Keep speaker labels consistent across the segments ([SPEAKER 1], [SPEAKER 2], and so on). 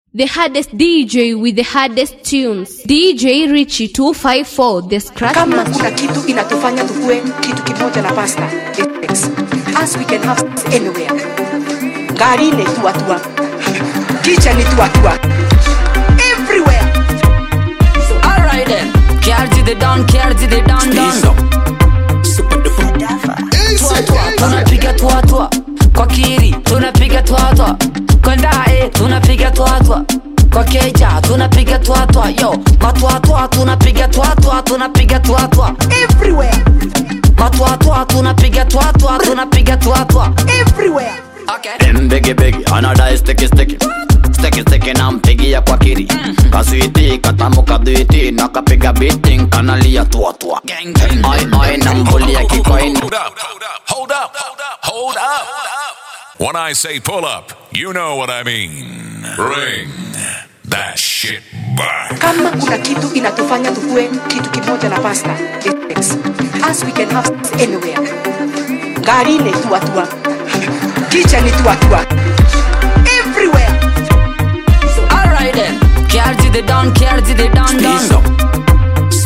[SPEAKER 1] The hardest DJ with the hardest tunes. DJ Richie 254, the scratch
[SPEAKER 2] kama
[SPEAKER 1] master.
[SPEAKER 2] kuna kitu inatufanya tukue kitu kimoja na pasta it's as we can have sex anywhere ngari ni tuatua kicha ni tuatua everywhere
[SPEAKER 3] Alright then. Cardi the down, cardi the down, down. Tua, tua, tunapiga tua tua kwa kiri tunapiga tua tua kwa ndae tunapiga tua tua kwa keja tunapiga tua tua yo matua tua tunapiga tua tua tunapiga tua tua
[SPEAKER 2] everywhere
[SPEAKER 3] matua tua tunapiga tua tua tunapiga tua tua
[SPEAKER 2] everywhere
[SPEAKER 3] okay
[SPEAKER 4] Dem biggie biggie, anadai sticky sticky Sticky sticky na mpigia kwa kiri Kaswiti, katamu kadwiti Nakapiga beating, kanalia tua tua
[SPEAKER 3] gang gang
[SPEAKER 4] Ai ai na mbulia kikoini
[SPEAKER 5] Hold up, hold up, hold up. When I say pull up, you know what I mean. Bring that shit back.
[SPEAKER 2] kama kuna kitu inatufanya tukue kitu kimoja na pasta it's as we can have sex anywhere ngari ni tuatua kicha ni tuatua everywhere
[SPEAKER 3] Alright then. Cardi the down, cardi the down, down.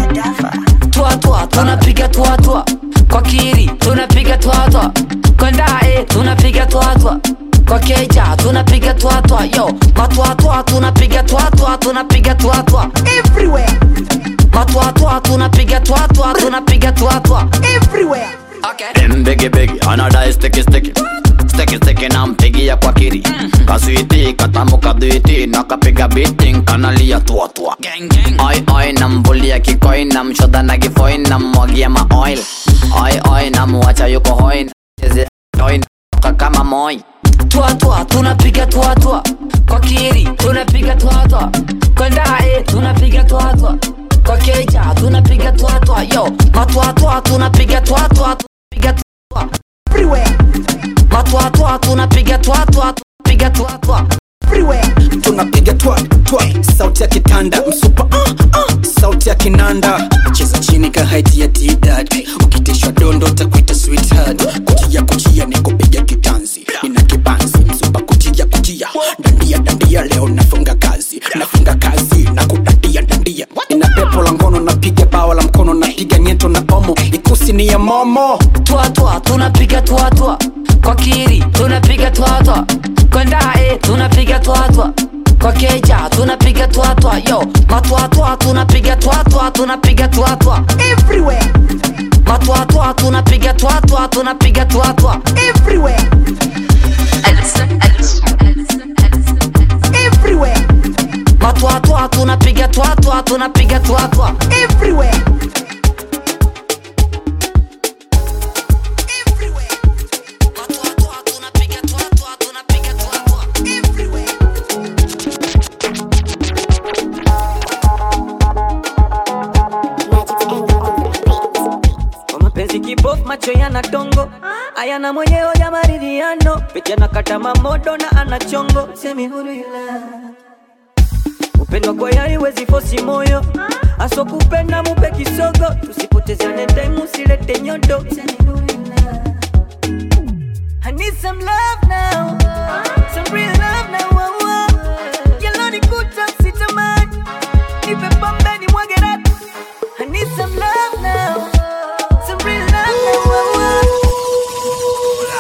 [SPEAKER 3] Tua tua, tunapiga tua tua. Kwa kiri, tunapiga tua tua. Kwa ndae, tunapiga tua tua. Kwa keja, tunapiga tua tua. Yo, matua tua, tunapiga tua tua, tunapiga tua tua.
[SPEAKER 2] everywhere
[SPEAKER 3] Matua tua, tunapiga tua tua, tunapiga tua tua.
[SPEAKER 2] everywhere
[SPEAKER 3] Okay.
[SPEAKER 4] Dem biggie biggie, anadai sticky sticky Sticky sticky na mpigia kwa kiri Kaswiti, katamu kadwiti Nakapiga beating, kanalia tua tua
[SPEAKER 3] Gang gang.
[SPEAKER 4] Oi oi na mbulia kikoin na mshoda na gifoin na mwagia ma oil Oi oi na muacha yuko hoi Cheze oin kama moi
[SPEAKER 3] Tua tua, tunapiga tua tua. Kwa kiri, tunapiga tua tua. Kwa ndae, tunapiga tua tua. Kwa keja, tunapiga tua tua. Yo, matua tua, tunapiga tua tua. Tunapiga tua tua.
[SPEAKER 2] everywhere
[SPEAKER 3] Matua tua, tunapiga tua tua. Tunapiga tua tua.
[SPEAKER 2] everywhere
[SPEAKER 6] tunapiga twa twa sauti ya kitanda msupa uh, uh, sauti ya kinanda cheza chini ka haiti ya tidad ukitishwa dondo takuita sweetheart kutia kutia ni kupiga kitanzi nina kibanzi msupa kutia kutia dandia dandia leo nafunga kazi nafunga kazi na kudandia dandia ina pepo la ngono napiga bawa la mkono napiga nyeto na omo ikusi ni ya momo
[SPEAKER 3] Tua tua, tunapiga tua tua. Kwa kiri, tunapiga tua tua. Kwa ndae, tunapiga tua tua. Kwa keja, tunapiga tua tua. Yo, matua tua, tunapiga tua tua. Tunapiga tua tua.
[SPEAKER 2] everywhere
[SPEAKER 3] Matua tua, tunapiga tua tua. Tunapiga tua tua.
[SPEAKER 2] everywhere everywhere
[SPEAKER 3] Matua tua, tunapiga tua tua. Tunapiga tua tua.
[SPEAKER 2] everywhere
[SPEAKER 3] Matua tua, tunapiga tua tua. Tunapiga tua tua.
[SPEAKER 7] kwa mapenzi kibofu macho yana tongo ayana mwenyewe ya maridhiano pete anakata mamodo na ana chongo semi huru ila upendo kwa yari wezi fosi moyo aso kupenda mupe kisogo tusipotezane time usilete nyodo semi huru ila I need some love now some real love now oh, oh. Yellow ni kuta sitamani nipe pombe ni mwage rap I need some love now some real love now oh, oh.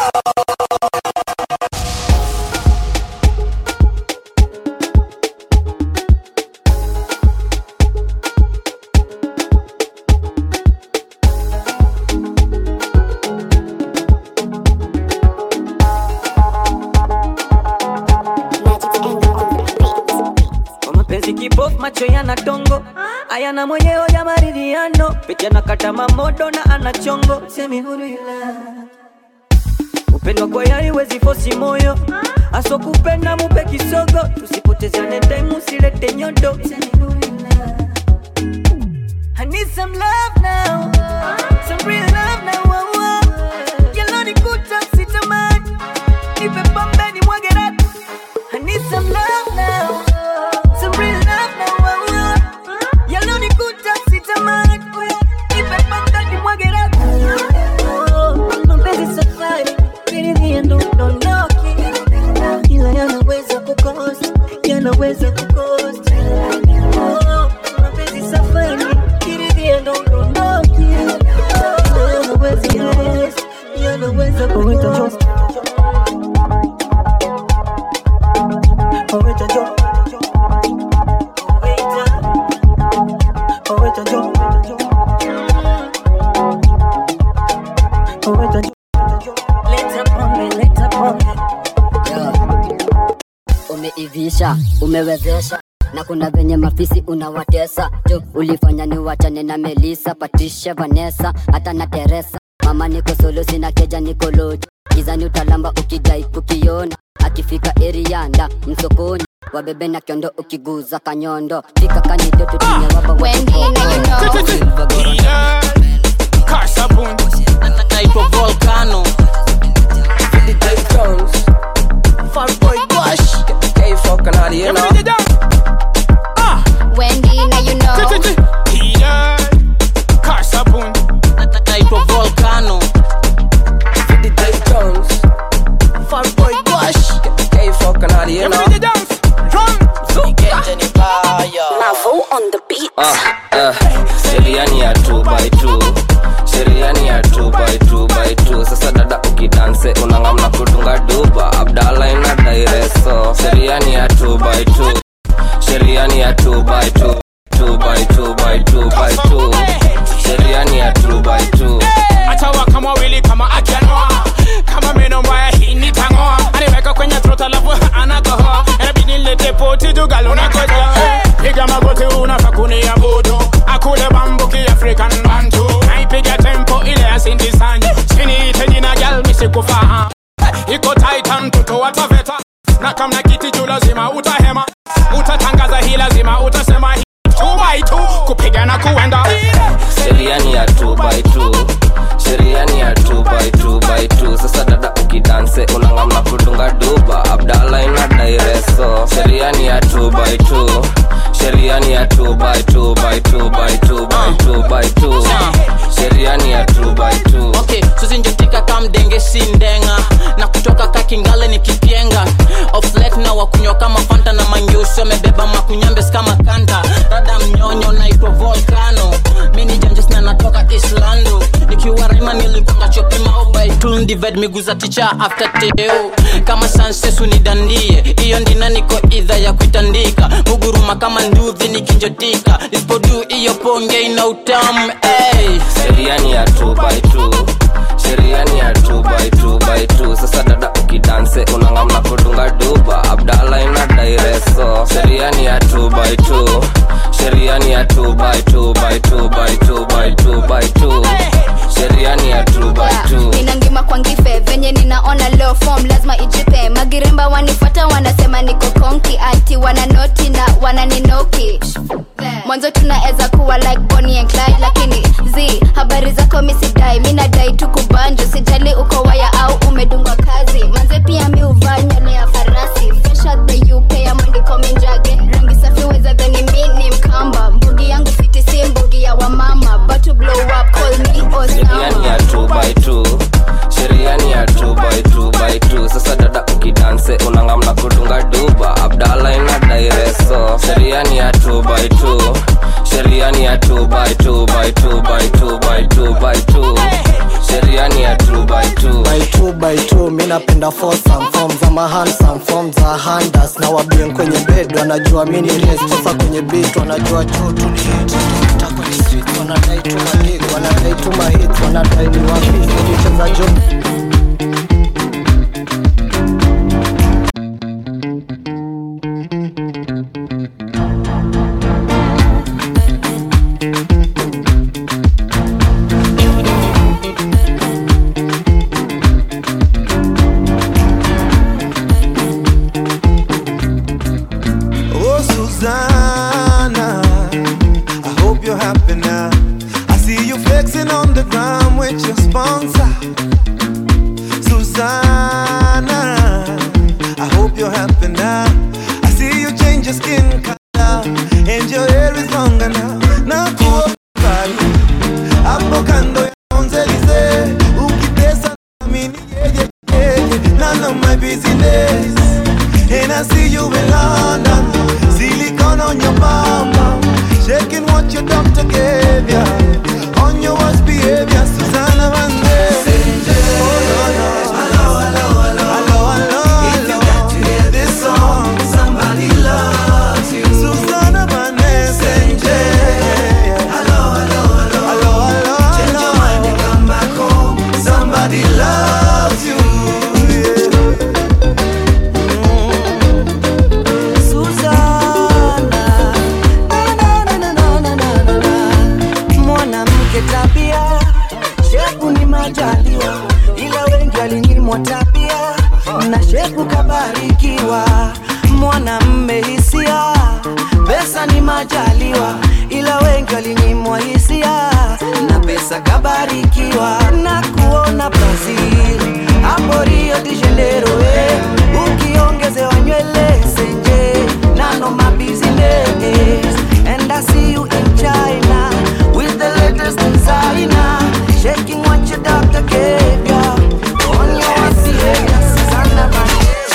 [SPEAKER 7] kwa mapenzi kibofu macho yana tongo ayana mwenyewe ya maridhiano pete anakata mamodo na ana chongo semi huru ila upendo kwa yari wezi fosi moyo aso kupenda mupe kisogo tusipotezane time usilete nyodo semi huru ila I need some love now some real love now oh, oh. Yellow ni kuta sitamani nipe pombe ni mwage rap I need some love now some real love now oh, oh. Yellow ni kuta sitamani nipe pombe ni mwage rap Oh, mapenzi safari, kiridhia ndo dondoki, ila yanaweza kukosa yanaweza kukosti Oh, mapenzi safari kiridhia ndo udondoki yanaweza kukosti yanaweza kukosti Oweta jo Oweta Oweta jo Oweta jo Leta pombe, leta pombe
[SPEAKER 8] umeivisha umewezesha na kuna venye mafisi unawatesa tu ulifanya ni wachane na melisa patricia vanessa hata na teresa mama niko solo sina keja niko loji gizani utalamba ukidai kukiona akifika erianda msokoni wabebe na kiondo ukiguza kanyondo fika kanido tutinye waba
[SPEAKER 1] Wendy, now you know.
[SPEAKER 9] Kasabun naitwa volcano
[SPEAKER 1] Wendy, now you know.
[SPEAKER 9] Kasabun naitwa volcano
[SPEAKER 10] sheriani ya 2 by 2 sheriani ya 2 by 2 by 2 sasa dada ukidanse unangamna kudunga duba abdala ina daireso sheriani ya 2 by 2 sheriani ya 2 by 2 2 by 2 by 2 by 2 sheriani ya 2 by 2
[SPEAKER 9] atawa kama wili kama akianoa kama meno mbaya hii nitangoa aniweka kwenye trot alafu anakohoa inabidi nilete poti tugalona koja piga magoti unafaa kuniabudu akule bambuki african bantu naipiga tempo ile ya Cindy Sanyu siniite jina gal misikufahamu iko titan mtoto wa taveta na kamna kiti juu lazima utahema utatangaza hii lazima utasema hii two by two kupiga na kuenda
[SPEAKER 10] sheriani ya 2 by 2 sheriani ya 2 by 2 by 2 sasa dada ukidanse unangamna kudunga duba abdala ina daireso sheriani ya 2 by 2 sheriani ya 2 by 2 by 2 by 2 by 2 by 2 sheriani ya 2 by 2
[SPEAKER 9] okay suzinjotika kamdenge sindenga na kutoka kakingale ni kipyenga oflet na wakunywa kama fanta na manyusi wamebeba makunyambes kama kanta rada mnyonyo naitwa volcano mini janjes na natoka islando nikiwa raima niligonga chopima obaitun dived miguu za ticha after teo kama sansesu nidandie hiyo ndina niko idha ya kuitandika muguruma kama nduthi nikinjotika nisipodu hiyo ponge ina utamu hey.
[SPEAKER 10] sheriani ya 2 by 2 sheriani ya 2 by 2 by 2 sasa dada ukidanse unangamna kudunga duba abdala ina daireso sheriani ya 2 by 2 sheriani ya 2 by 2 by 2 by 2 by 2 by 2 sheriani ya 2 by 2
[SPEAKER 1] ninangima kwa ngife venye ninaona low form lazima ijipe magiremba wanifuata wanasema niko konki ati wananoti na wananinoki mwanzo tunaeza kuwa like Bonnie and Clyde lakini z habari zako misidai mi nadai tu kubanju sijali uko waya au umedungwa kazi manze pia mi uvaa nywele ya farasi fresh out the UK ya mwandiko minjage rangi safi weza dhani mi ni mkamba mbugi yangu fiti si mbugi ya wamama but to blow up call me
[SPEAKER 10] sheriani ya 2 by 2 sheriani ya 2 by 2 by 2 sasa dada ukidanse unangamna kudunga duba abdala ina daireso sheriani ya 2 by 2 sheriani ya 2 by 2 by 2 by 2 by 2 by 2 sheriani ya 2 by 2
[SPEAKER 6] by two by two mi napenda fosam form za mahansam form za handas na wabien kwenye bed wanajua mi ni res sasa kwenye bit wanajua juu tu ni hit Ta kwenye street wanadai tu magig wanadai tu mahit wanadai ni wafisi nicheza juu
[SPEAKER 11] Oh, Susanna, I hope you're happy now. I see you flexing on the ground with your sponsor. Susanna, I hope you're happy now. I see you change your skin color and your hair is longer now. Now, hapo kando ya Champs-Elysees, ukitesa na mimi yeye yeye, none of my business. And I see you in London down on your bum bum, shaking what your doctor gave ya. On your worst behavior, Susanna Vande. Oh no no. Hello, hello, hello. Hello, hello, If you got to hear this song, somebody loves you. Susanna Vande. Hello, hello, hello. Hello, hello, Change your mind and come back home. Somebody loves you.
[SPEAKER 12] Suzana, na, na, na, na, na, na, na, na. mwanamke tabia shepu ni majaliwa ila wengi walinyimwa tabia na shepu kabarikiwa mwanamme hisia pesa ni majaliwa ila wengi walinyimwa hisia na pesa kabarikiwa na kuona brazil hapo rio de janeiro eh. ukiongezewa nywele senje nano mabusiness and i see you in china with the latest designer shaking what your doctor gave ya on your behavior Susanna Banderas.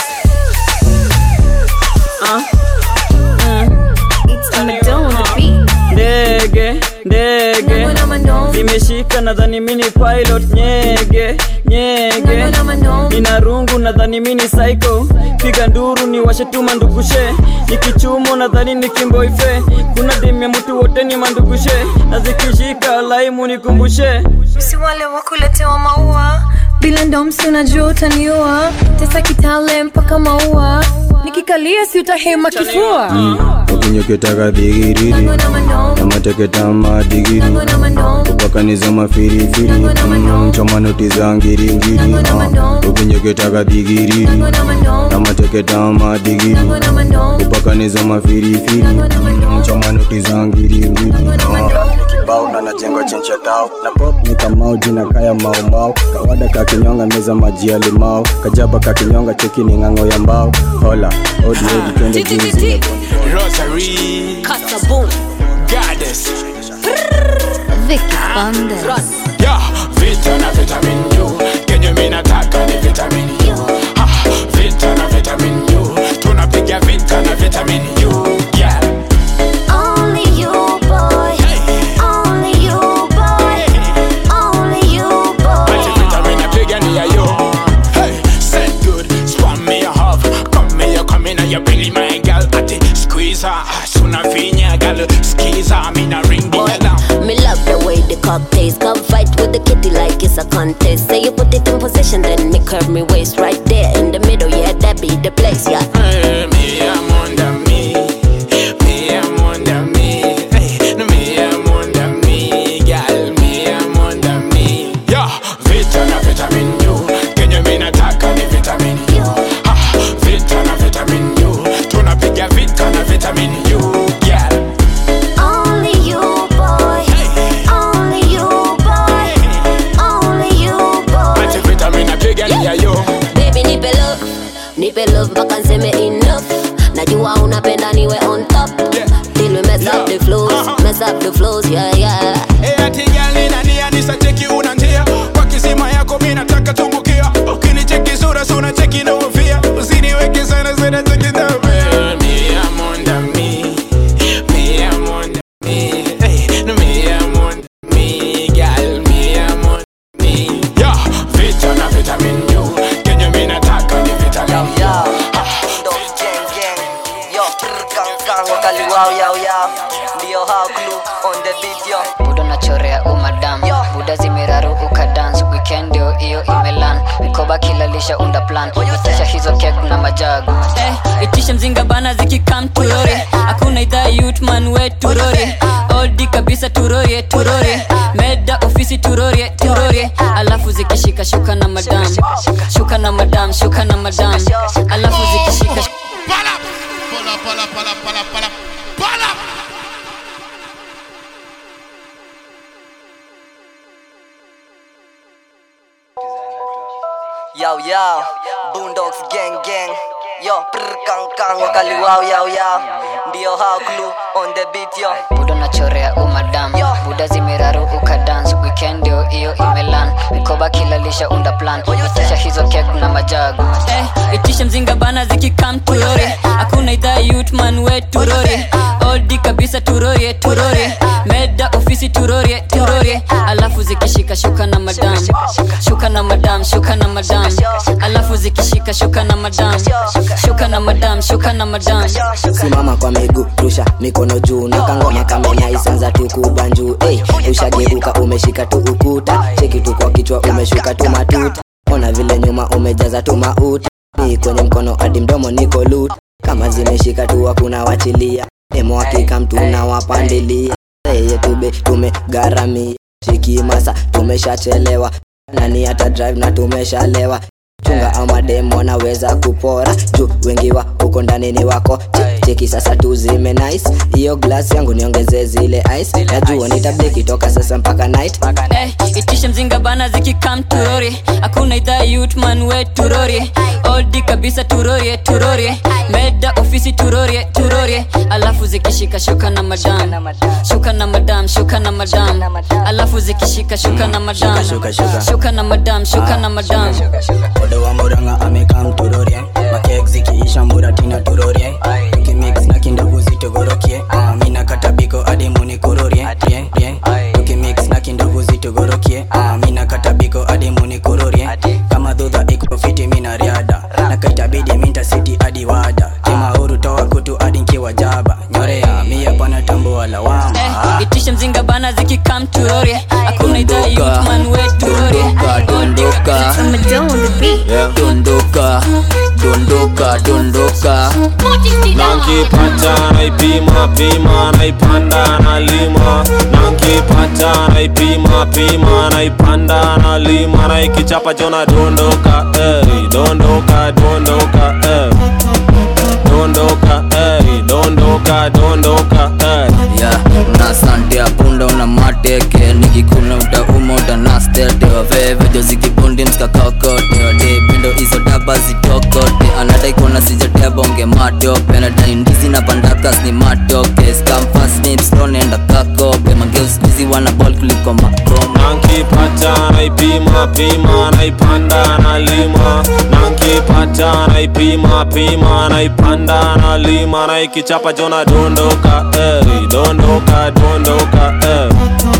[SPEAKER 13] ndege ndege nimeshika nadhani mini pilot nyege nyege nina rungu nadhani mini psycho piga nduru ni washetuma ndugushe nikichumo nadhani ni kimboife kuna demu ya mtu wote ni mandugushe na zikishika laimu nikumbushe
[SPEAKER 14] si wale wa kuletewa maua bila ndomsi unajua utaniua tesa kitale mpaka maua nikikalia si utahema kifua
[SPEAKER 15] ukinyoketaka dhigiriri namateketama digiri kupakaniza mafirifiri Mm, choma noti za ngiringiri Ah, ukinyoketaka dhigiriri namateketama digiri kupakaniza mafirifiri Mm, choma noti za ngiringiri kibao na najengo chencha tao na pop ni kamau jina kaya maumau kawada kakinyonga meza maji ya limau kajaba kakinyonga cheki ni ng'ang'o ya mbao hola old lady twende juzi
[SPEAKER 16] Rosary,
[SPEAKER 14] Kataboo,
[SPEAKER 16] Goddess,
[SPEAKER 1] Vicky Bandes.
[SPEAKER 16] yeah, Vita na vitamin U, kenye mi nataka ni vitamin U. Ha, Vita na vitamin U, tunapiga vita na vitamin U, yeah.
[SPEAKER 1] Only you, boy. Only you, boy. Only you, boy.
[SPEAKER 16] Ati vitamin napiga ni ya yo. Hey, said good, spam me a hub, come me a come in and you belly my girl. Ati squeeze her, suna vinya girl, squeeze her, me na ring the alarm.
[SPEAKER 17] Me love the way the cock tastes. Come fight with the kitty like it's a contest. Say you put it in position, then me curve me waist right there in the middle. Yeah, that be the place. Yeah.
[SPEAKER 16] Hey, me I'm under me, me I'm under me, hey, no, me I'm under me, girl, me I'm under me. Yeah, vita na vitamin U, kenye mi nataka ni vitamin U. Ha, vita na vitamin U, tunapiga vita na vitamin U, yeah.
[SPEAKER 1] Only you, boy. Only you, boy. Only you, boy.
[SPEAKER 16] Ati vitamin napiga ni ya yo.
[SPEAKER 17] Baby nipe love, nipe love mpaka nseme enough. Najua unapenda niwe on top. Till we mess up the flows, mess up the flows, yeah yeah.
[SPEAKER 16] Eh, ati girl nina nia nisacheki una njia kwa kisima yako mi nataka tumbukia ukinicheki sura suna cheki na ufia usiniweke sana sana cheki na me I'm under me me I'm under me hey, no, me I'm under me girl me I'm under me yeah vita na vitamin U kenye mi nataka ni vitamin U
[SPEAKER 12] Yo, prr, kang, kang, wakali wow, yow, yow. Ndio hao clue on the beat, yo.
[SPEAKER 18] budo nachorea umadam buda zimeraru ukadans weekend ndio hiyo imelan mikoba kilalisha unda plan itisha hizo kek na majagu
[SPEAKER 13] eh, itisha mzinga bana zikikam turore hakuna idhaa yutman we turore oldi kabisa turorie turorie meda ofisi turorie turorie alafu zikishika shuka na madam shuka na madam shuka na madam alafu zikishika
[SPEAKER 12] Yo, yo, Boondocks gang gang. Yo, prr, kang, kang, wakali wow, yow, yow. Ndio hao clue on the beat, yo.
[SPEAKER 18] budo unachorea umadam buda zimeraru ukadans weekend ndio hiyo imelan mikoba kilalisha unda plan itisha hizo kek na majagu
[SPEAKER 13] eh, itisha mzinga bana zikikam turore hakuna idhaa yutman we turore oldi kabisa turorie turorie meda ofisi turorie turorie alafu zikishika shuka na madam shuka na madam shuka na madam alafu zikishika shuka na madam shuka na madam shuka na madam
[SPEAKER 19] simama kwa miguu rusha mikono juu na kangoma kamenya isanza tu kubanjuu hey, ushageuka umeshika tu ukuta cheki tu kwa kichwa umeshuka tu matuta ona vile nyuma umejaza tu mauta ni kwenye mkono hadi mdomo niko lut kama zimeshika tu hakuna wachilia demo hakika mtu unawapandilia yeye tube tumegharamia shikimasa tumeshachelewa nani hata drive na tumeshalewa chunga ama demo wanaweza kupora juu wengi wa huko ndani ni wako Che- cheki sasa tu zime nice hiyo glass yangu niongezee zile ice najua nitableki toka sasa mpaka night
[SPEAKER 13] eh, itisha mzinga bana zikikam turorie hakuna idhaa yutman we turorie oldi kabisa turorie turorie meda ofisi turorie turorie alafu zikishika shuka na madam shuka na madam shuka na madam alafu zikishika shuka na madam
[SPEAKER 6] shuka, shuka.
[SPEAKER 13] shuka na madam shuka na madam
[SPEAKER 6] odo wa muranga amekam turorie makek zikiisha muratina turorie tukimix na kindogo zitogorokie Ah, mina katabiko hadi munikurorie rie, rie. tukimix na kindogo zitogorokie Ah, mina katabiko hadi munikurorie kama dhudha iko fiti mina riada na kaitabidi minta siti hadi wada kimauru toa kutu hadi nkiwa jaba nyorea mia pana tambua lawama
[SPEAKER 13] eh, itisha mzinga bana zikikam turorie hakuna idhaa yutman we turorie
[SPEAKER 10] dondoka dondoka dondoka dondoka
[SPEAKER 20] nankipata naipima pima naipanda nalima nankipata naipima pima naipanda nalima naikichapa chona dondoka ey, dondoka dondoka ey. dondoka ey, dondoka dondoka ey.
[SPEAKER 10] ya una sante ya punda una mateke nikikuna utauma utanastete wavevejo zikibundi mskakakote wade pindo hizo daba zitokote anadai kuona sijatebonge matope nadai ndizi na pandakas ni matoke skamfasnipstonenda kakope mageuskizi wana bol kuliko makoma
[SPEAKER 20] nankipata naipima pima naipanda nalima nankipata naipima pima naipanda nalima naikichapa chona dondoka ey, dondoka dondoka ey.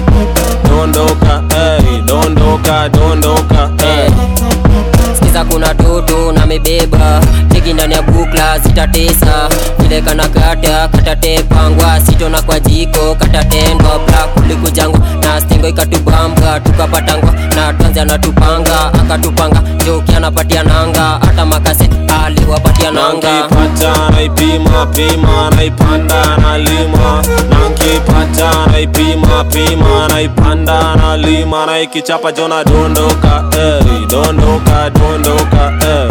[SPEAKER 20] dondoka ey, dondoka dondoka ey.
[SPEAKER 21] sikiza kuna toto na mebeba tiki ndani ya bukla zitatesa vile kana kata katatepangwa sitona kwa jiko katatendwa bla kulikujangwa na stingo ikatubamba tukapatangwa na tanzi anatupanga akatupanga joki anapatia nanga hata makase aliwapatia nanga
[SPEAKER 20] nankipata naipima pima naipanda nalima nankipata naipima pima naipanda nalima naikichapa chona dondoka ey, dondoka dondoka ey.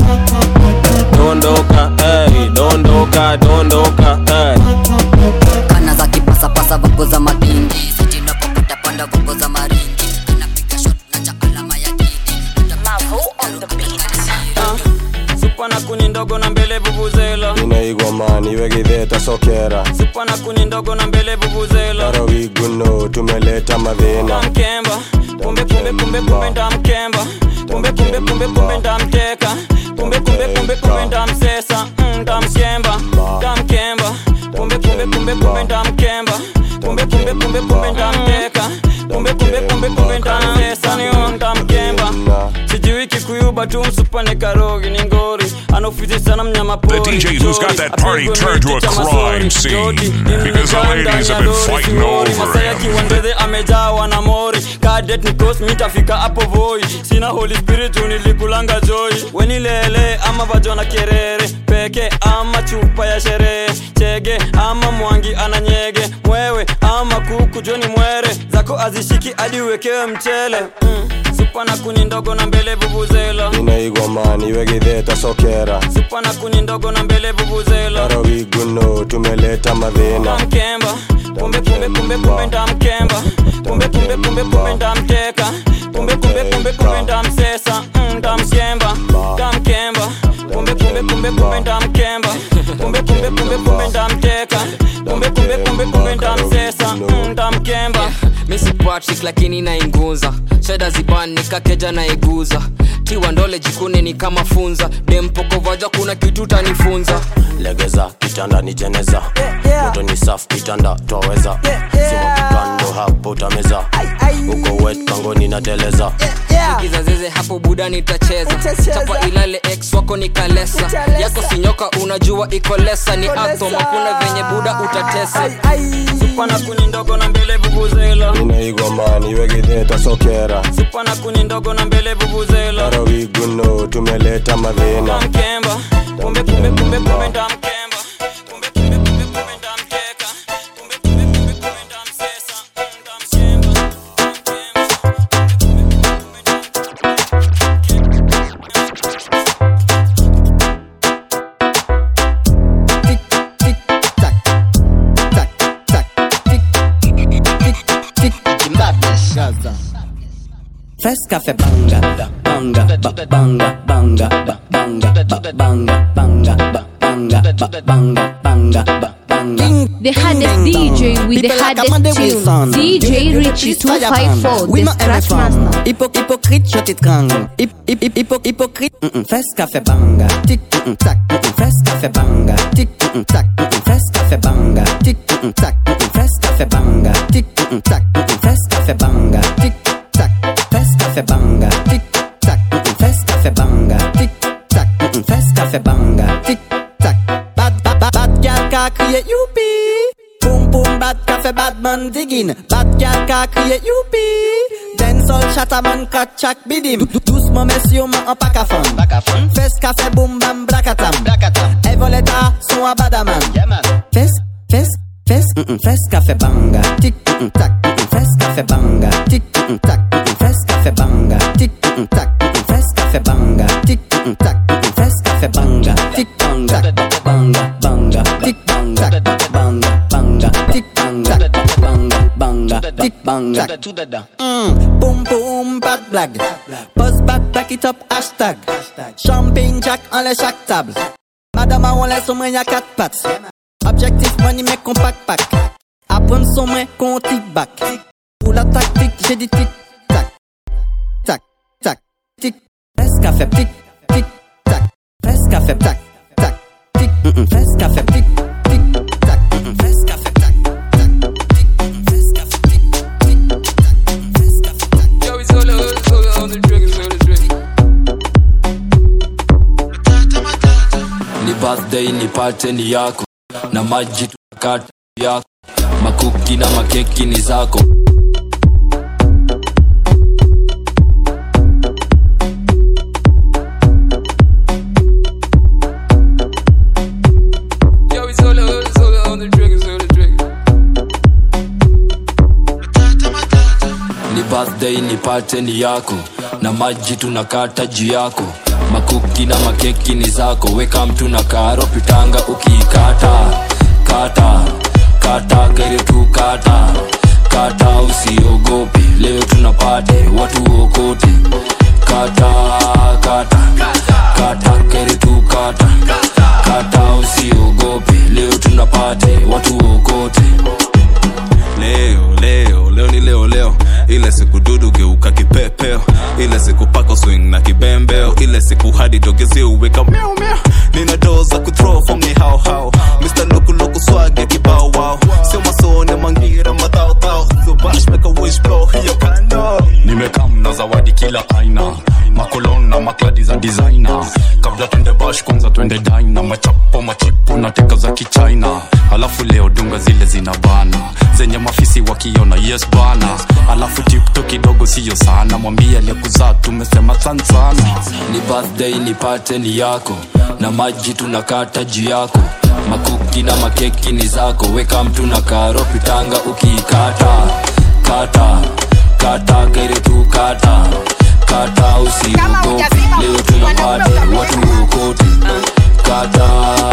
[SPEAKER 20] dondoka ey, dondoka dondoka ey.
[SPEAKER 8] kana za kipasapasa vago za madingi sitinapopata panda vago za maringi anapiga shot na cha alama ya
[SPEAKER 13] supa na kuni ndogo na mbele vuvuzela
[SPEAKER 15] inaigwa mani wegitheta sokera
[SPEAKER 13] supa na kuni ndogo na mbele vuvuzela
[SPEAKER 15] tarawiguno tumeleta madhina
[SPEAKER 13] mkemba kumbe kumbe kumbe kumbe ndamkemba kumbe kumbe kumbe kumbe ndamteka kumbe kumbe kumbe kumbe ndamsesa Mm, ndamkemba ndamkemba kumbe kumbe kumbe kumbe ndamkemba kumbe kumbe kumbe kumbe ndamteka kumbe kumbe kumbe kumbe ndamsesa niyo ndamkemba sijui kikuyuba tu msupane karogi ni ngori anaofizi sana mnyama
[SPEAKER 5] The DJ who's got that party turned to a crime scene because the ladies have been fighting over
[SPEAKER 13] masaya
[SPEAKER 5] him.
[SPEAKER 13] kiwandedhe amejawa na mori kadet nikos mitafika hapo voi sina holy spirit nilikulanga joi wenilele ama vajona kerere peke ama chupa ya sherehe chege ama mwangi ananyege mwewe ama kuku joni mwere zako azishiki hadi uwekewe mchele mm. supa na kuni ndogo na mbele vuvuzela
[SPEAKER 15] inaigwa mani wegitheta sokera
[SPEAKER 13] supa na kuni ndogo na mbele vuvuzela
[SPEAKER 15] tarawiguno tumeleta madhina
[SPEAKER 13] ndamkemba kumbe kumbe kumbe kumbe ndamkemba kumbe kumbe kumbe kumbe ndamteka kumbe kumbe kumbe kumbe ndamsesa Mm, ndamkemba ndamkemba kumbe kumbe kumbe kumbe ndamkemba kumbe kumbe kumbe kumbe ndamteka kumbe kumbe kumbe kumbe ndamsesa Mm, mkemba
[SPEAKER 4] misi patrick lakini nainguza sheda ziban nikakeja naiguza tiwa ndole jikune ni kama funza dempokovaja kuna kitu tanifunza
[SPEAKER 20] legeza kitanda ni jeneza moto ni safu kitanda twaweza sima kikando hapo utameza uko wet kangoni na teleza
[SPEAKER 4] kizazeze hapo buda nitacheza chapa ilale ex wako ni kalesa yako sinyoka unajua iko lesa ni atom hakuna venye buda utatesa
[SPEAKER 13] supana kuni ndogo na mbele vuvuzela
[SPEAKER 15] inaigomani wegidheta sokera
[SPEAKER 13] supana kuni ndogo na mbele vuvuzela
[SPEAKER 15] arawiguno tumeleta madhina
[SPEAKER 13] mkemba kumbe kumbe kumbe kumbe ndamkemba
[SPEAKER 12] Fes café banga, banga, ba- banga, banga, ba- banga, ba- banga, banga, ba- banga, ba- banga, banga, ba- banga.
[SPEAKER 22] The hardest DJ with the
[SPEAKER 12] People like
[SPEAKER 22] hardest
[SPEAKER 12] Amanda
[SPEAKER 22] tune.
[SPEAKER 12] Wilson.
[SPEAKER 22] DJ
[SPEAKER 12] You- you-
[SPEAKER 22] Richie
[SPEAKER 12] you try your
[SPEAKER 22] 254,
[SPEAKER 12] Oui,
[SPEAKER 22] the
[SPEAKER 12] ma
[SPEAKER 22] Scratch
[SPEAKER 12] MFM.
[SPEAKER 22] Master.
[SPEAKER 12] Hypo- hypocrite, je t'étrangle. Hip- hip- hip- hypo- hypocrite. Mm-mm. Fes café banga, tic, mm-mm, tac, mm-mm. Fes café banga, tic, mm-mm, tac, mm-mm. Fes café banga, tic, mm-mm, tac, mm-mm. Fes café banga, tic, mm-mm, tac, mm-mm. Fes café banga, tic, tac. Fes café banga, tic, tac, mm-mm. Fes café banga, tic, tac, mm-mm. Fes café banga, tic, tac. Bad, bad, bad, bad girl ka crier youpi. Boom boom bad café bad man digging. Bad girl ka crier youpi. Dancehall chataman kat chak bidim. Dou- dou- Doucement messieurs man en pack à fond. Fes café boom bam brakatam. Evoleta son a badaman. Fes, fes, fes, mm-mm, fes café banga. Tic, mm-mm, tac, mm-mm, fes café banga. Tic, mm-mm, tac, mm-mm, fes café banga. Tic, mm-mm, tac, mm-mm, fes café banga. Tic, mm-mm, tac, mm-mm, fes café banga. Tic, banga, banga, banga. Tic, banga, banga, banga. Tic, banga, banga, banga. Tic, banga. Mm, boom boom bad blague. Buzz back, back it up, hashtag. Champagne jack en les chaque table. Madame on laisse au moins y'a quatre pattes. Objectif money mais compact pack. Apprendre son main qu'on tic back. Pour la tactique, j'ai dit tic tac. Tac, tac, tic. Fes café tic, tic, tac. Fes café tac, tac, tic. Mm -mm. Fes café tic, tic, tac. Mm -mm. Fes café tac, tac, tic. Mm -mm. Fes café tic, tic, tac. Mm -mm. Fes café tac.
[SPEAKER 4] Yo, it's all over, it's all on the drink, it's on the drink.
[SPEAKER 23] ni birthday ni pateni yako na maji tunakata yako makuki na makeki ni zako
[SPEAKER 4] Yo, it's all over, it's all on the drink, it's on the drink.
[SPEAKER 23] ni birthday ni pateni yako na maji tunakata juu yako makuki na makeki ni zako weka mtu na karo pitanga ukiikata kata kata kere tu kata kata usiogope leo tunapate watu okote kata kata kata kere tu kata kata usiogope leo tunapate watu okote
[SPEAKER 24] leo leo leo ni leo leo ile siku dudu geuka kipepeo ile siku pako swing na kibembeo ile siku hadi dogezi uweka miau miau nina doo za kuthrow from ni hao hao mr luku luku swag ya kibao wow sio masone mangira madhao dhao so bash make a wish blow hiyo kando
[SPEAKER 23] nimekam na zawadi kila aina makolon na makladi za designer kabla twende bash kwanza twende dina machapo machipo na teka za kichina alafu leo dunga zile zina bana zenye mafisi wakiona yes bana alafu tiktok kidogo siyo sana mwambie aliyekuzaa tumesema san sana ni birthday ni pateni yako na maji tunakata juu yako makuki na makeki ni zako weka mtu na karo pitanga ukiikata kata kata kere tu kata kata usiogope leo tunapate watu okote kata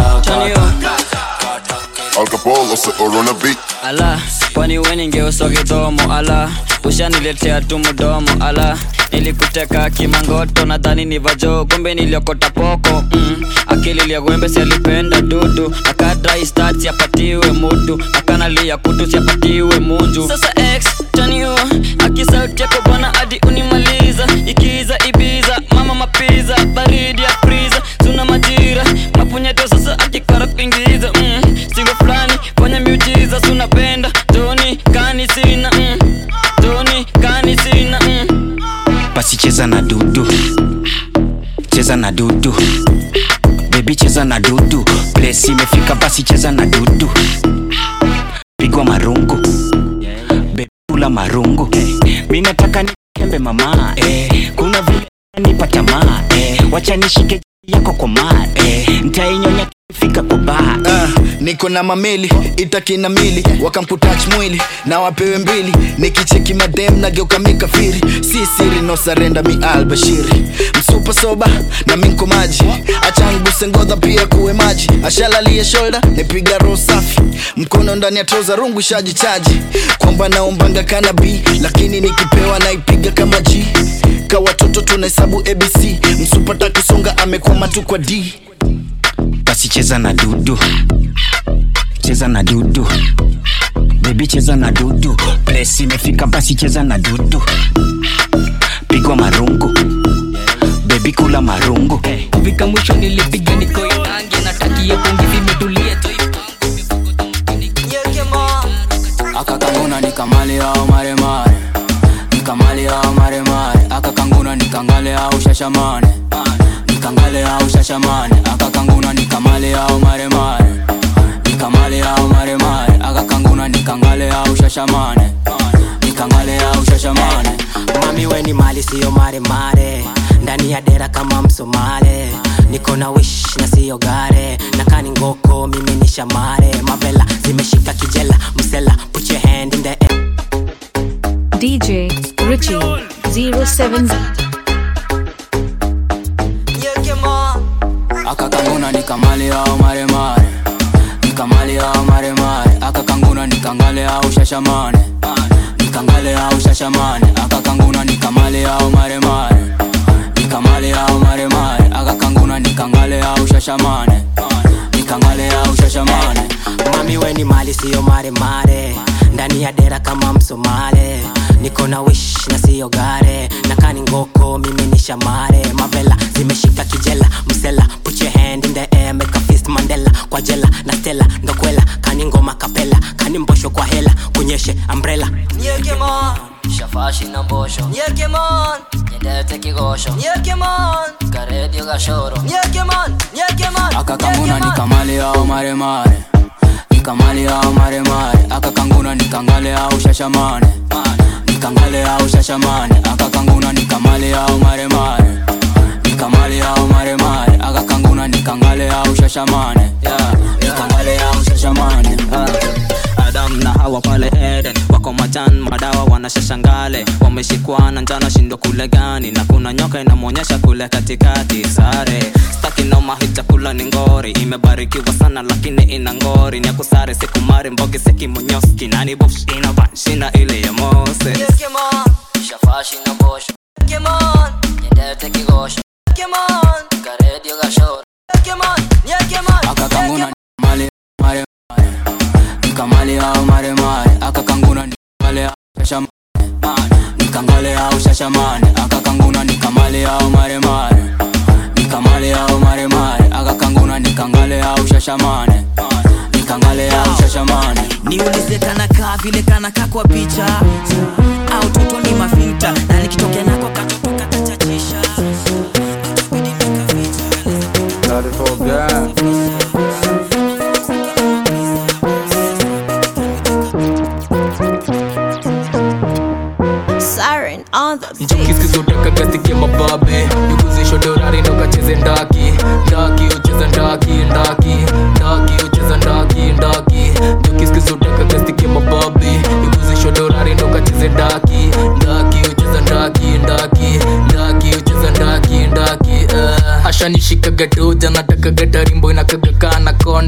[SPEAKER 25] Alcohol or on a beat.
[SPEAKER 13] ala kwani we ningeuswa kidomo ala ushaniletea tu mdomo ala nilikuteka kimangoto nadhani ni vajo kumbe niliokota poko mm. akili liagwembe sialipenda dudu akadrai stats yapatiwe mutu akana analia kutu siapatiwe munju sasa x taniua akisauti yako bwana hadi unimaliza ikiza ibiza mama mapiza baridi ya priza suna majira mapunyeto sasa akikara kuingiza mm. singo fulani fanya miujiza sunapenda toni kani sina mm. toni kani sina mm.
[SPEAKER 6] basi cheza na dudu cheza na dudu bebi cheza na dudu plesi imefika basi cheza na dudu pigwa marungu bebi kula marungu mi nataka nikembe mama eh. kuna vile nipa tamaa eh. wacha nishike yako kwa maa eh. ntainyonya fika kwa baa
[SPEAKER 2] Ah, niko na mameli itakina mili wakamputach mwili na wapewe mbili nikicheki madem nageuka mikafiri si siri no sarenda mi albashiri msupa soba na minko maji achanguse ngodha pia kuwe maji ashalalie shoulder nipiga roho safi mkono ndani ya troza rungu shajichaji kwamba naombanga kana b lakini nikipewa naipiga kama g ka watoto tunahesabu abc msupata kusonga amekwama tu kwa d
[SPEAKER 6] basi cheza na dudu cheza na dudu bebi cheza na dudu plesi imefika basi cheza na dudu pigwa marungu bebi kula marungu
[SPEAKER 13] kufika mwisho nilipiga nikoinange natakia pungi zimetulia tu
[SPEAKER 3] akakanguna nikamale au maremare nikamale au maremare akakanguna nikangale au shashamane nikangale au shashamane akakanguna nikamale au maremare nikamale au maremare akakanguna nikangale au shashamane nikangale au shashamane
[SPEAKER 7] mami weni mali siyo maremare ndani ya dera kama msomale niko na wish na siyo gare nakani ngoko mimi ni shamare mavela zimeshika kijela msela put your hand in the air
[SPEAKER 22] DJ Richie 07
[SPEAKER 3] akakanguna nikamale au maremare nikamale au maremare akakanguna nikangale au shashamane nikangale au shashamane akakanguna nikamale au maremare nikamale au maremare akakanguna nikangale au shashamane nikangale au shashamane
[SPEAKER 7] mami weni mali siyo maremare ndani ya dera kama msomale niko na wish na siyo gare nakani ngoko mimi ni shamare mavela zimeshika kijela msela put your hand in the air make a fist mandela kwa jela na stela ndokwela kani ngoma kapela kani mbosho kwa hela kunyeshe umbrella
[SPEAKER 21] shafashi na mbosho nyendete kigosho karedio gashoro
[SPEAKER 3] akakanguna nikamale au maremare nikamale au maremare akakanguna nikangale au shashamane nikangale au shashamane akakanguna nikamale au maremare nikamale au maremare akakanguna nikangale au shashamane yeah. nikangale au shashamane
[SPEAKER 9] adam na hawa pale eden wako majan madawa wanashashangale wameshikwana njana shindo kule gani na kuna nyoka inamwonyesha kule katikati sare staki noma hii chakula ni ngori imebarikiwa sana lakini ina ngori ni akusare sikumari mbogi sekimonyoski nani bush ina banshina ile ya mose
[SPEAKER 21] shafashi na mbosho nyendete kigosho karedio gashoro
[SPEAKER 3] akakanguna nikamale maremare nikamale au maremare akakanguna nikangale au shashamane nikangale au shashamane akakanguna nikamale au maremare nikamale au maremare akakanguna nikangale au shashamane nikangale au shashamane
[SPEAKER 11] niulize kanakaa vile kanakaa kwa picha au toto ni mafinta na nikitokea nako katoto katachachisha
[SPEAKER 14] Siren on the
[SPEAKER 26] kiskizutakagasike mababe nikuzisho dorari ndokacheze ndaki ndaki ucheza ndaki ndaki ndaki ucheza ndaki ndaki jokiskizutakagasike mababe nikuzisho dorari ndokacheze ndaki ndaki ucheza ndaki ndaki ndaki ucheza ndaki ndaki uh. ashanishikaga doja natakaga tarimbo inakagakana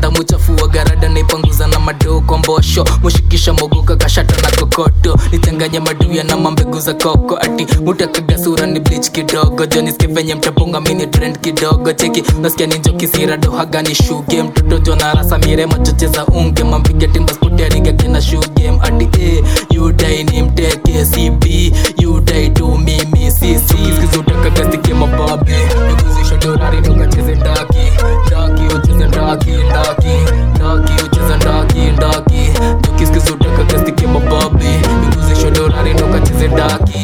[SPEAKER 26] rada muchafu wa garada naipanguza na madoo kwa mbosho mushikisha mogoka kashata na kokoto nichanganye maduya na mambegu za koko ati mutakaga sura ni bleach kidogo joniske venye mtapunga mini trend kidogo cheki nasikia ninjo kisira dohaga ni shuge mtoto jona rasa mire machoche za unge mampiga timba spoteriga kena shugem ati eh, yudai ni mteke cb yudai tu mimi sisi skizutakagasike mababe nikuzisha dorari tukacheze ndaki ndaki ucheze ndaki ndaki ndaki ucheze ndaki ndaki tukiskizutakagasike mababe nikuzisha dorari tukacheze ndaki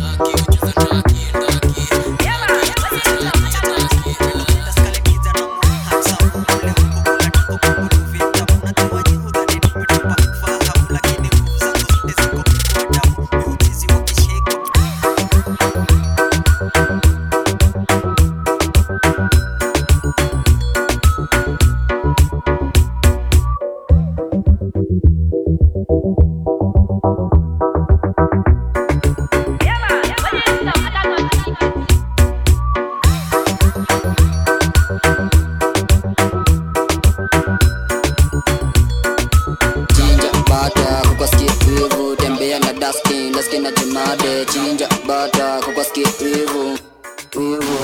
[SPEAKER 1] chinja bata kukwa skivu tembea na dustin laski na jemade chinja bata kukwa skivu wivu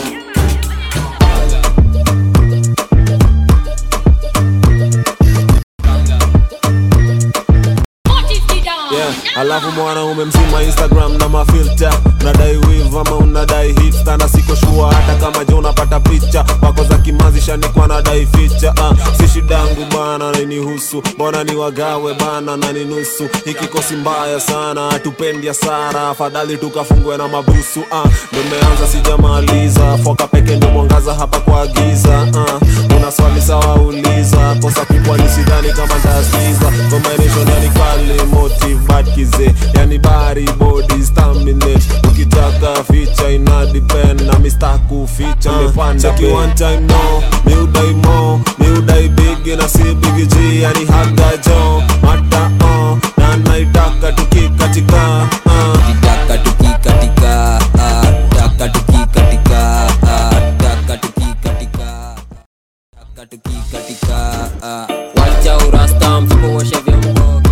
[SPEAKER 10] yeah. alafu mwanaume mzima instagram na mafilta unadai wiv ama unadai hipsta na siko shua hata kama je unapata picha wako za kimazi shanikwa nadai ficha uh, si shidangu bana nanihusu mbona ni wagawe bana na ni nusu hiki kosi mbaya sana hatupendi hasara afadhali tukafungwe na mabusu uh, ndo meanza sijamaliza foka peke ndio mwangaza hapa kwa giza uh, una swali sawa uliza kosa kubwa ni sidhani kama ntasikiza combination yani kali motive bad kize yani bari body staminate ukitaka ficha ina depend na mista kuficha mepanda cheki one time no mi udai mo mi udai big na si big g yani haga jo hata uh, na naitaka tukikatika uh.
[SPEAKER 3] taka tukikatika ah, taka tukikatika ah, taka tukikatika taka tukikatika ah. wacha urasta msipowoshe vyombo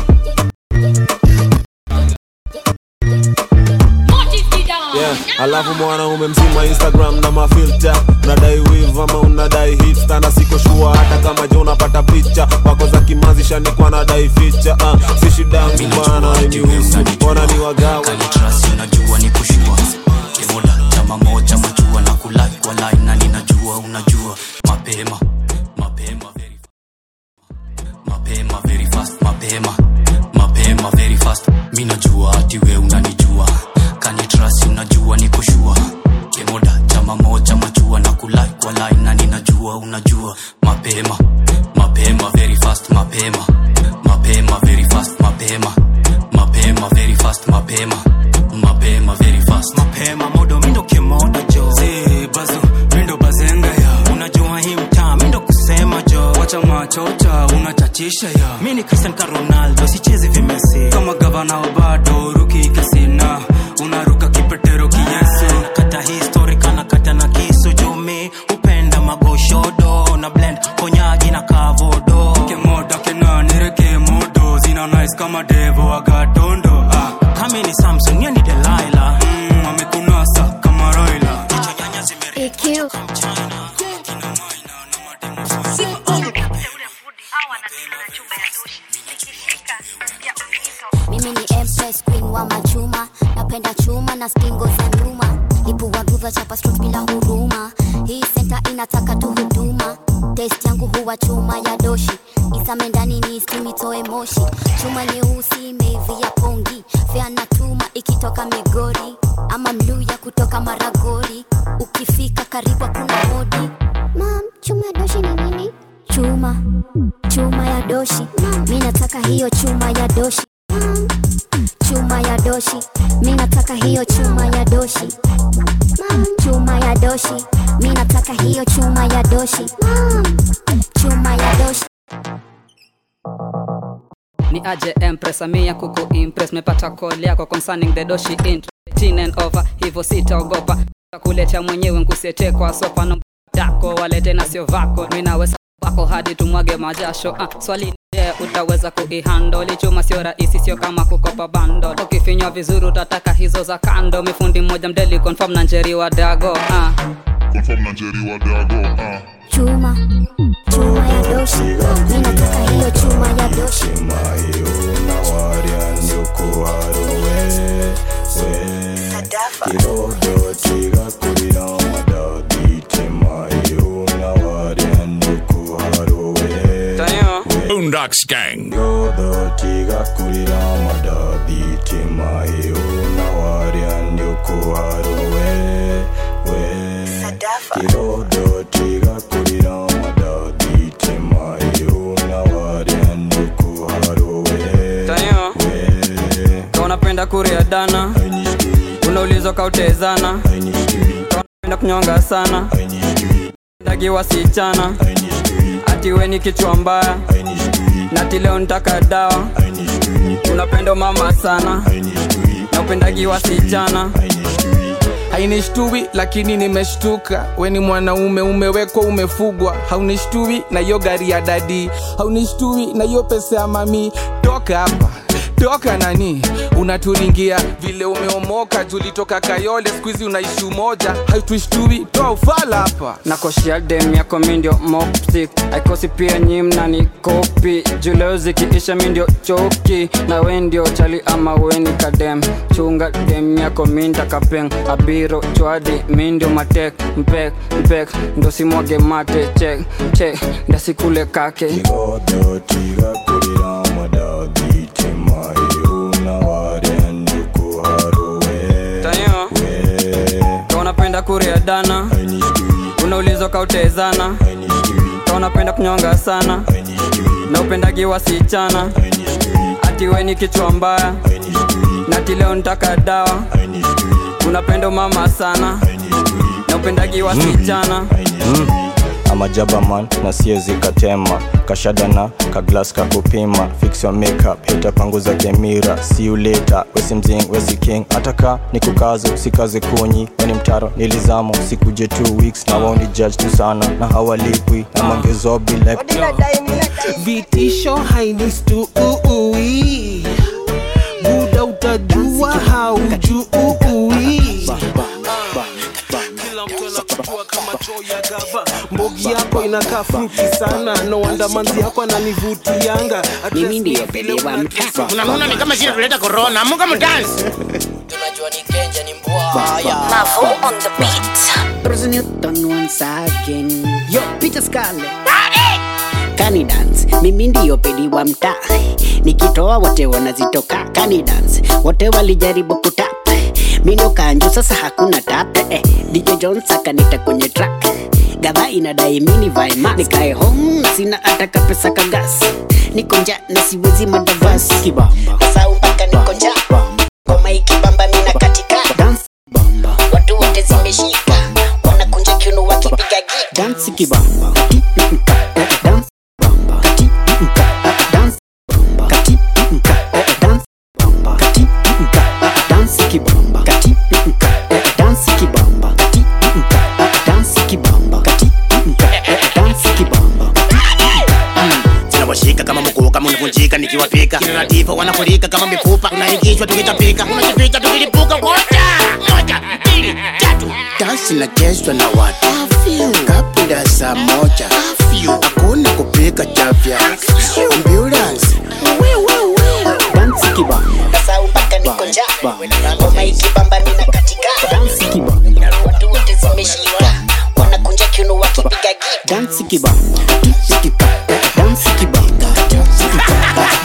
[SPEAKER 10] yeah. alafu mwanaume mzima instagram na mafilta unadai wiv ama unadai hipsta na siko shua hata kama je unapata picha wako za kimazi shanikwa nadai ficha uh, si shidangu bana nihusu mbona ni wagawe
[SPEAKER 16] kanitrasi unajua ni kushua kemoda chama moja majua na kulai kwa line na ninajua unajua mapema mapema very mapema very fast mapema mapema very fast mi najua ati we unanijua kanitrasi unajua ni kushua kemoda chama moja majua na kulai kwa line na ninajua unajua mapema mapema very fast mapema mapema very fast mapema mapema very fast mapema mapema very fast
[SPEAKER 17] mapema modo mindo kimoda jo si bazu mindo bazenga ya unajua hii mtaa mindo kusema jo wacha machocha unachachisha ya mi ni cristian ka ronaldo sichezi vimesi kama gavana wa bado ruki kasina unaruka kipetero kiyesu nakata histori kana kata na kisu jumi upenda magoshodo na blend konyagi na kavodo kemoda kenanire kemodo zina nice kama devo agatondo ah. kami ni samson ye ni delaila mm, amekunasa kama roila jicho nyanya
[SPEAKER 14] EQ.
[SPEAKER 18] mimi ni empress queen wa machuma napenda chuma na skingo za nyuma ipuwaguva chapa strut bila huruma hii senta inataka tu huduma test yangu huwa chuma ya doshi isame ndani ni istimitoe moshi chuma nyeusi imeivia pongi vyanatuma ikitoka migori ama mluya kutoka maragori ukifika karibu kuna hodi mam chuma ya doshi ni nini chuma chuma ya doshi mi nataka hiyo chuma ya doshi chuma ya doshi mi nataka hiyo chuma ya doshi chuma ya doshi mi nataka hiyo chuma ya doshi chuma ya doshi
[SPEAKER 19] ni aje empress amia kuku impress mepata call yako concerning the doshi int teen and over hivyo sitaogopa kuletea mwenyewe nkusiete kwa sopa no dako walete na sio vako minaweza wako hadi tumwage majasho ah, swali ni je utaweza kuihandle chuma sio rahisi sio kama kukopa bando ukifinywa vizuri utataka hizo za kando mifundi mmoja mdeli confirm na njeri wa dago ah.
[SPEAKER 25] Confirm na Jerry wa dago ah.
[SPEAKER 18] chuma chuma ya doshi mi nataka hiyo chuma ya doshi
[SPEAKER 4] Boondocks Gang.
[SPEAKER 13] Tanyo, ka unapenda kuria dana unaulizwa kautezana ka unapenda kunyonga sana ndagi wasichana ati we ni kichwa mbaya nati leo nitaka dawa unapenda mama sana na upendagi wasichana
[SPEAKER 5] hainishtui lakini nimeshtuka we ni mwanaume umewekwa umefugwa haunishtui na hiyo gari ya dadi haunishtui na hiyo pesa ya mami toka hapa toka nani unaturingia vile umeomoka julitoka kayole skuizi unaishi umoja haituishtui toa ufala hapa
[SPEAKER 13] nakoshia dem yako mindio moptik aikosi pia nyim na ni kopi juleo zikiisha mindio choki na we ndio chali ama weni kadem chunga dem yako minda kapeng abiro chwadi mindio matek mpek mpek ndo simwage mate chek chek ndasikule kake Tayo, ka unapenda kuria dana unaulizwa kautezana ka unapenda kunyonga sana na upendagi wasichana ati we ni kichwa mbaya nati leo nitaka dawa unapenda mama sana na upendagi wasichana
[SPEAKER 8] amajaba man na siezi katema kashadana kaglas kakupima fix your makeup hita panguza kemira see you later wesi mzing wesi king ataka ni kukazo sikaze kunyi weni mtaro nilizamo sikuje two weeks na waoni judge tu sana na hawalipwi na mangezobi like
[SPEAKER 5] vitisho hainistui buda utajua haujui mbogi yako inakaa fruti sana no wonder manzi yako ananivutianga
[SPEAKER 12] mimi ndiyo bebe wa mtaa
[SPEAKER 15] unaona ni kama shida tuleta corona amuka mdansi
[SPEAKER 12] Mavo on the beat. Bruce Newton once again. Yo, Peter Scarlett. Kani dance, mimi ndiyo pedi wa mtaa. Nikitoa wote wanazitoka. Kani dance, wote walijaribu kutap. Mindo kanjo sasa hakuna tap. Eh, DJ Jones akanita kwenye track. Gava inadai mini vae mask. Nikae home na sina ataka pesa kagas. Niko njaa na siwezi madavasi. Kibamba. Sasa mpaka niko njaa. Ngoma ikibamba mina katika. Dance watu wote zimeshika wanakunja kiuno wakipiga gita dansi kibamba Kati, mm, mm, ka, eh, dance bamba Kati, mm, mm, ka, eh, dance bamba Kati, mm, mm, ka, eh, dance bamba Kati, mm, mm, ka, eh, dance kibamba Kati, mm, mm, ka, eh, dance kibamba Kati, mm, mm, ka, eh, dance kibamba Kati, mm, mm, ka, eh, dance kibamba
[SPEAKER 15] zinawashika kama mkuu kama unavunjika nikiwapika kinanatifa wanafurika kama mifupa unaingishwa tukitapika unajipita tukilipuka moja moja mbili tatu dansi inachezwa na watu kabla saa moja hakuna kupika chafya ambulance
[SPEAKER 12] dansi kibamba
[SPEAKER 18] sasa mpaka niko njaa ngoma ikibamba mina katika
[SPEAKER 12] dansi kibamba
[SPEAKER 18] watu wote zimeshika wanakunja kiuno wakipiga gita
[SPEAKER 12] dansi kibamba Kati,